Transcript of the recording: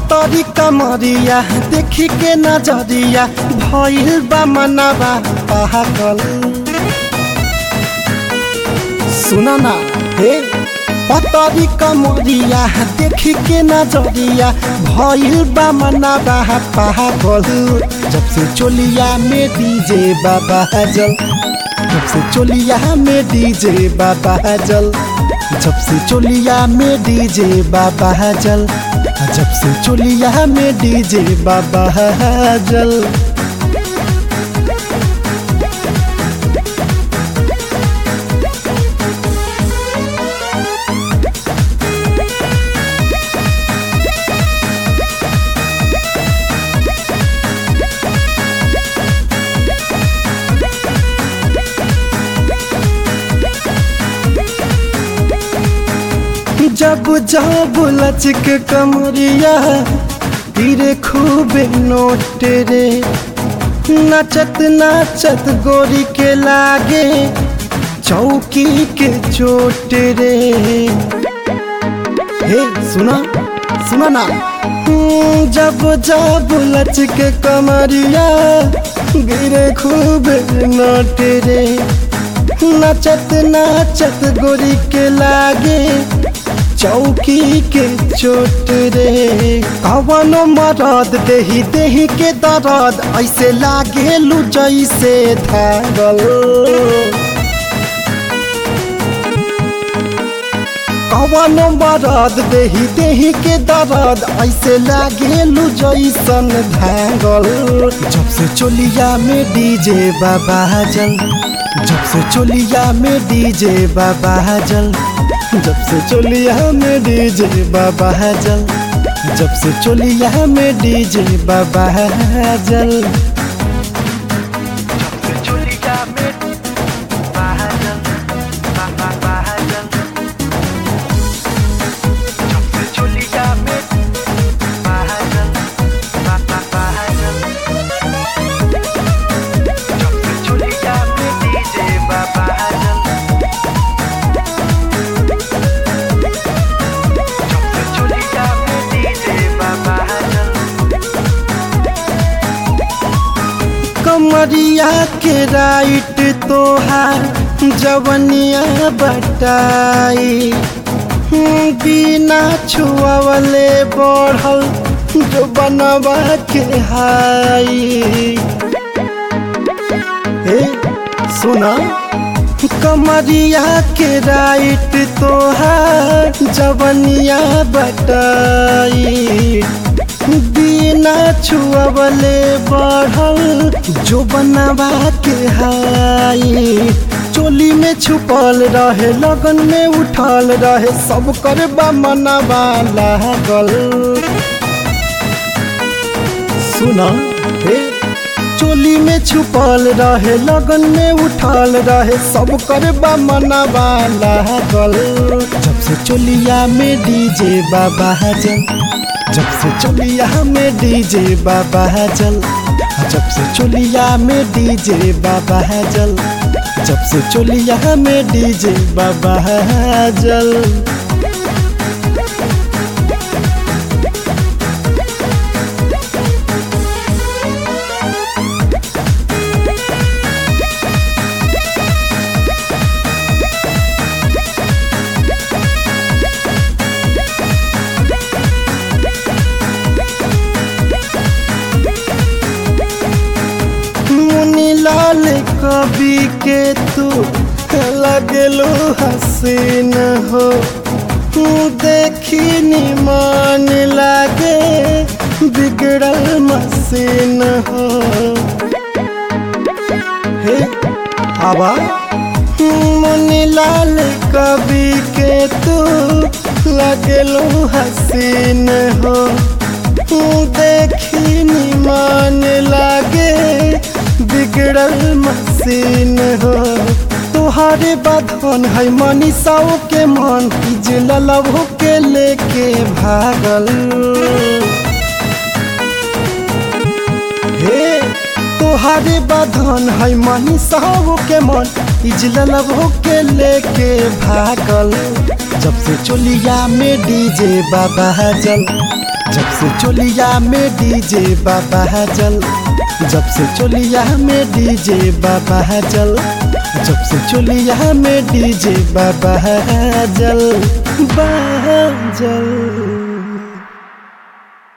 पतरी कमरिया देखी के नजरिया भइल बा मनवा पागल सुन ना हे पतरी कमरिया देखी के नजरिया भइल बा मनवा पागल जब से चोलिया में डीजे बाबा जल जब से चोलिया में डीजे बाबा जल जब से चोलिया में डीजे बाबा जल जब से चोलिया में डीजे बाबा जल जब जब लचक कमरिया तीरे खूबे नोट रे नचत नचत गोरी के लागे चौकी के चोट रे हे सुना सुना ना हम्म, जब जब लचक कमरिया गिरे खूबे नोट रे नचत नचत गोरी के लागे चौकी के चोट रे कवनो मरद देही देही के दर्द ऐसे लागे लू जैसे धागल कवनो मरद देही देही के दर्द ऐसे लागे लू जैसन धागल जब से चोलिया में डीजे बाबा जल जब से चोलिया में डीजे बाबा जल जब से चोलिया में डीजे बाबा जल जब से चोलिया में डीजे बाबा जल कमरिया के राइट तोहार जवनिया बटाई बिना छुआवले बढ़ल जो बनवा के हाई हे सुना कमरिया के राइट तोहार जवनिया बटाई बिना छुअबले बढ़ल जो बनवा के हाई चोली में छुपल रहे लगन में उठल रहे सब कर मनवा लागल सुना हे चोली में छुपल रहे लगन में उठल रहे सब कर मनवा लागल जब से चोलिया में डीजे बाबा जल जब से चोलिया में डीजे बाबा जल जब से चोलिया में डीजे बाबा जल जब से चोलिया में डीजे बाबा जल मुनि लाल कवि के तू लगलो हसीन हो देखी निमान लागे बिगड़ल मसीन हो हे आवा मुनि लाल कवि के तू लगलो हसीन हो देखी निमान लागे बिगड़ल मसीन हो तोहारे बधन है मनीषाओ के मन इजल लभो के लेके भागल हे तोहारे बधन है मनीषाओ के मन इजल लभो के लेके भागल जब से चोलिया में डीजे बाबा जल जब से चोलिया में डीजे बाबा जल जब से चोलिया में डीजे बाबा जल जब से चोलिया में डीजे बाबा जल बाजल